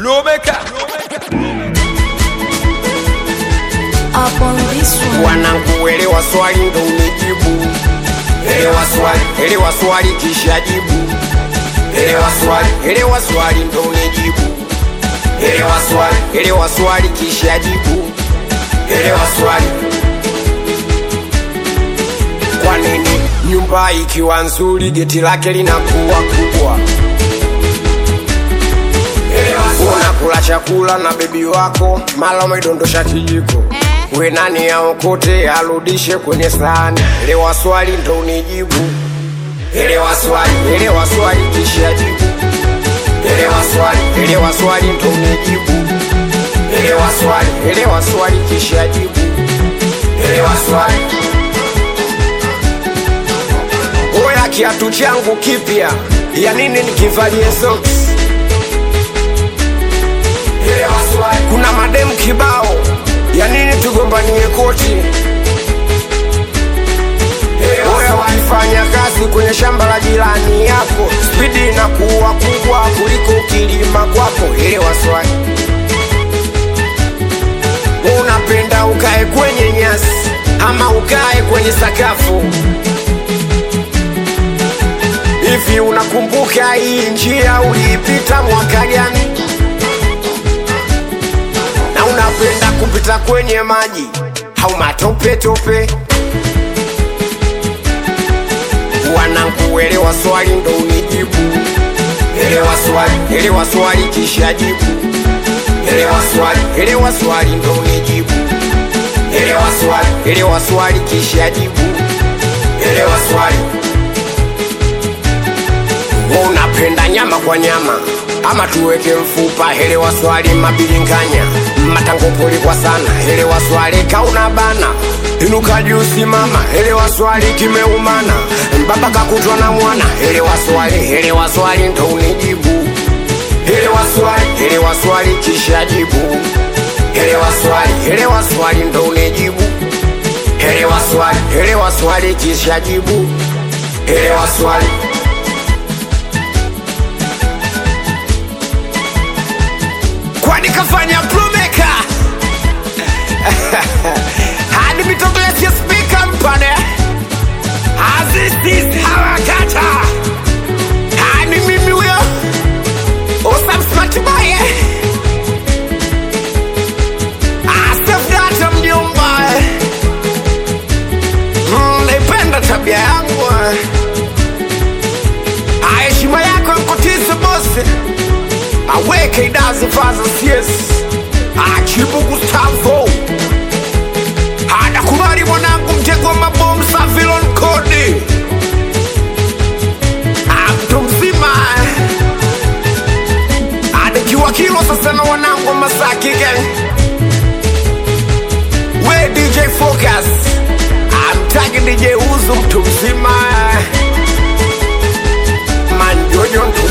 Lubeka. Up on this one. Wanangu, elewa swali ndo unijibu. Elewa swali, elewa swali kisha jibu. Elewa swali, elewa swali ndo unijibu. Elewa swali, elewa swali kisha jibu. Elewa swali. Kwa nini nyumba ikiwa nzuri geti lake linakuwa kubwa? Unakula chakula na bebi wako, mara umedondosha kijiko. We nani aokote arudishe kwenye sahani? Elewa swali ndo unijibu. Elewa swali, elewa swali kisha jibu. Elewa swali, elewa swali ndo unijibu. Elewa swali, elewa swali kisha jibu. Elewa swali. Oya, kiatu changu kipya, ya nini nikivalie socks? Elewa swali. Kuna mademu kibao, ya nini tugombanie koti? Oya, wakifanya kazi kwenye shamba la jirani yako, spidi inakuwa kubwa kuliko ukilima kwako. Elewa swali. Unapenda ukae kwenye nyasi ama ukae kwenye sakafu? Hivi unakumbuka hii njia uliipita mwaka gani? Na unapenda kupita kwenye maji au matope tope? Wanangu, elewa swali ndo unijibu. Elewa swali, elewa swali kisha jibu. Elewa swali, elewa swali ndo unijibu. Elewa swali, elewa swali kisha jibu. Elewa swali. Wewe unapenda nyama kwa nyama ama tuweke mfupa? Elewa swali mabilinganya matango poli kwa sana. Elewa swali kauna bana inuka juu simama. Elewa swali kimeumana baba kakutwa na mwana. Elewa swali, elewa swali ndo unijibu. Elewa swali, elewa swali kisha jibu. Elewa swali, elewa swali ndo unijibu. Elewa swali, elewa swali kisha jibu. Elewa swali. kwani kafanya plumeka hadi mitogolesia spika mpane azistis hawakata hadi mimi huyo usamsmatibaye astafdata mjomba Mm, naipenda tabia yangu Ah, heshima yako nkotise bosi aweke idazi faza sies achibu Gustavo anakubali mwanangu mtego wa mabomu Savilon Kodi mtu mzima anikiwa kilo sasa na wanangu wa Masaki gang we DJ Focus amtagi DJ Uzu mtu mzima manjojo